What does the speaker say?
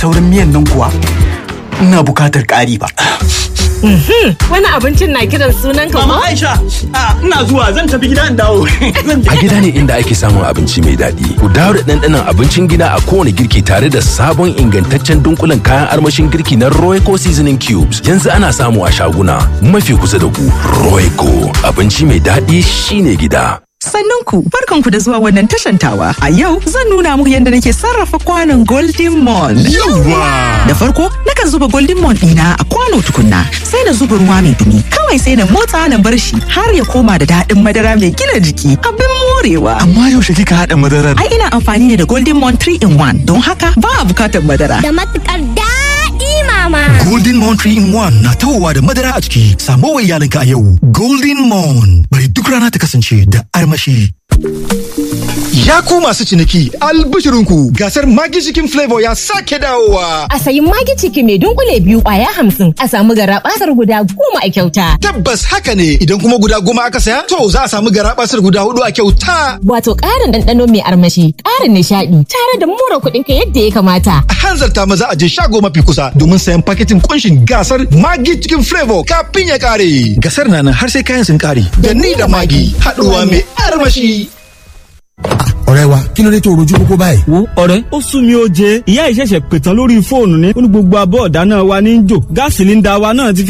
Taurin miyan nan kuwa ina bukatar ƙari ba. Wani abincin na kiran sunan ka Mama ko? Aisha, a, ina zuwa zan tafi gida in dawo. Zan je. A gida ne inda ake samun abinci mai daɗi. Ku dawo da ɗanɗanon abincin gida a kowane girki tare da sabon ingantaccen dunkulen kayan armashin girki na Royco Seasoning Cubes. Yanzu ana samu a shaguna mafi kusa da ku. Royco abinci mai daɗi shine gida. Sannan ku barkanku da zuwa wannan tashantawa. A yau zan nuna muku yadda nake sarrafa kwanon Golden Mon. Da farko nakan zuba Golden Mon ɗina a kwano tukunna sai na zuba ruwa mai dumi. Kawai sai na motsa na bar shi har ya koma da daɗin madara mai gina jiki. Abin morewa. Amma yaushe kika haɗa madarar? Ai ina amfani ne da Golden Mon 3 in 1 don haka ba a bukatar madara. da matukar daɗi mama. Golden Moon 3 in 1 na tawowa da madara a ciki. Samo wa iyalinka a yau. Golden Moon. Bari duk rana ta kasance da armashi. Ya ku masu ciniki, albishirinku gasar Magi Chicken Flavor ya sake dawowa. A sayi magi ciki mai dunkule biyu kwaya hamsin a samu garabasar guda goma a kyauta. Tabbas haka ne idan kuma guda goma aka saya, to za a samu garabasar guda hudu a kyauta. Wato ƙarin ɗanɗano mai armashi, ƙarin nishaɗi, tare da more kuɗin ka yadda ya kamata. A hanzarta maza a je shago mafi kusa domin sayan paketin kunshin gasar Magi Chicken Flavor kafin ya kare. Gasar na nan har sai kayan sun kare. Da ni da Magi haɗuwa mai armashi. ọ̀rẹ́ wa kí ló dé tó rojú kókó báyìí. wo ọ̀rẹ́ ó sún mi ó jẹ ìyá ìṣẹ̀ṣẹ̀ pè tán lórí fóònù ni ó ní gbogbo abọ́ ọ̀dá náà wa ní í jò gáàsì sílíńdà wa náà ti